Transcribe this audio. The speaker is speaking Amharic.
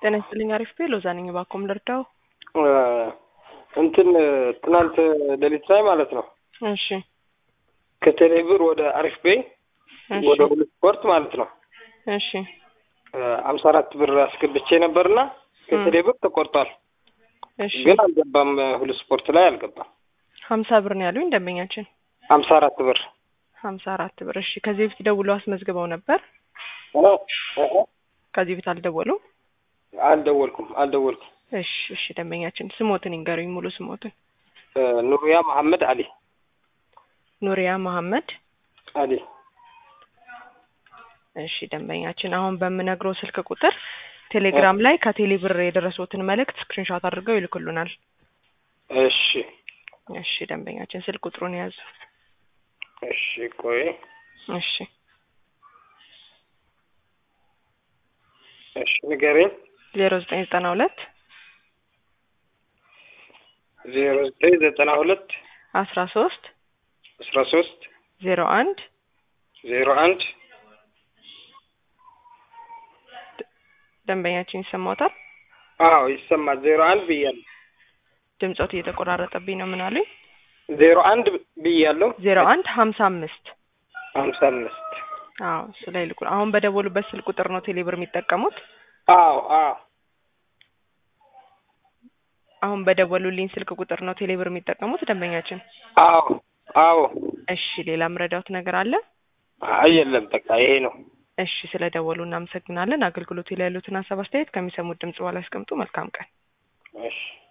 ጤና ይስጥልኝ። አሪፍ ቤ ሎዛ ነኝ። እባክዎን ልርዳው? እንትን ትናንት ሌሊት ላይ ማለት ነው እሺ ከቴሌብር ወደ አሪፍ ቤ እሺ ወደ ሁለት ስፖርት ማለት ነው እሺ አምሳ አራት ብር አስገብቼ ነበርና ከቴሌብር ተቆርጧል። እሺ ግን አልገባም። ሁለት ስፖርት ላይ አልገባም። ሀምሳ ብር ነው ያሉኝ ደንበኛችን። ሀምሳ አራት ብር ሀምሳ አራት ብር። እሺ ከዚህ በፊት ደውለው አስመዝግበው ነበር? ከዚህ በፊት አልደወሉም? አልደወልኩም አልደወልኩም። እሺ እሺ ደንበኛችን ስሞትን ይንገሩኝ፣ ሙሉ ስሞትን። ኑሪያ መሐመድ አሊ ኑሪያ መሐመድ አሊ እሺ ደንበኛችን አሁን በምነግረው ስልክ ቁጥር ቴሌግራም ላይ ከቴሌ ብር የደረሱትን መልእክት ስክሪንሾት አድርገው ይልኩልናል። እሺ እሺ ደንበኛችን ስልክ ቁጥሩን ያዙ። እሺ ቆይ እሺ እሺ ንገረኝ። ዜሮ ዘጠኝ ዘጠና ሁለት ዜሮ ዘጠኝ ዘጠና ሁለት አስራ ሶስት አስራ ሶስት ዜሮ አንድ ዜሮ አንድ ደንበኛችን ይሰማዎታል? አዎ ይሰማል። ዜሮ አንድ ብያለሁ። ድምጾት እየተቆራረጠብኝ ነው። ምን አሉኝ? ዜሮ አንድ ብያለሁ። ዜሮ አንድ ሀምሳ አምስት ሀምሳ አምስት አዎ እሱ ላይ ልኩ። አሁን በደወሉበት ስልክ ቁጥር ነው ቴሌብር የሚጠቀሙት? አዎ አዎ አሁን በደወሉልኝ ስልክ ቁጥር ነው ቴሌብር የሚጠቀሙት ደንበኛችን? አዎ አዎ። እሺ ሌላ ምረዳውት ነገር አለ? አይ የለም በቃ ይሄ ነው። እሺ ስለ ደወሉ እናመሰግናለን። አገልግሎቱ ላይ ያሉትን ሀሳብ አስተያየት ከሚሰሙት ድምጽ በኋላ ያስቀምጡ። መልካም ቀን። እሺ